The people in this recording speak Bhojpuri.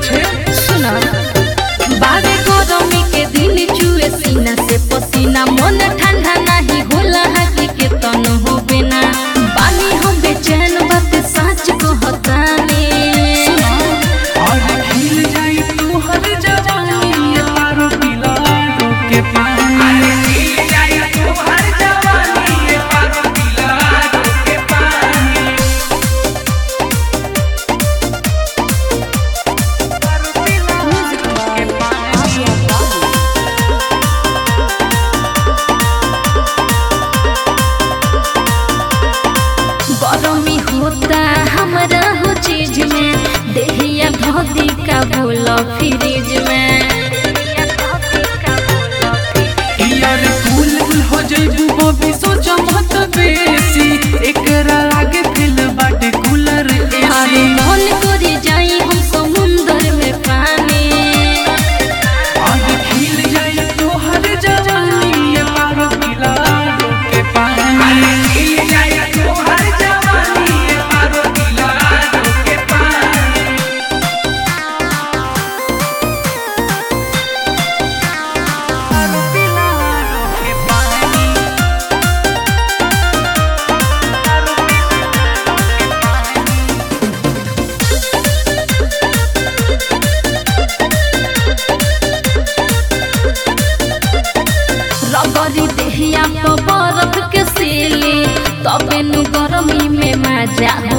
पीछे सुना बारे गरमी के दिन चुए सीना से पसीना मन ठंडा नहीं होला हकी के तन हो बिना बानी हम बेचैन बात सच कहतानी और खिल जाई तू हर जवानी ये पारो पिला के पानी खिल जाई तू हर जवानी ये पारो पिला के पानी के पानी गरमी होता हमरा हो चीज में देहिया धोती का बोला फ्रिज में यार फूल फूल हो जइबू बबी सोचा मत बेसी एकरा आगे दिल बाटे कूलर हर एसी मन करे जाई हम समुंदर में पानी और खिल जाए तो हर जवानी ये पारो पिला के पानी खिल जाए तो हर जवानी ये पारो पिला के पानी पारो पिला के पानी पारो पिला के पानी रगरी देहिया पर बर्फ के सीली तबे नु गरमी में मजा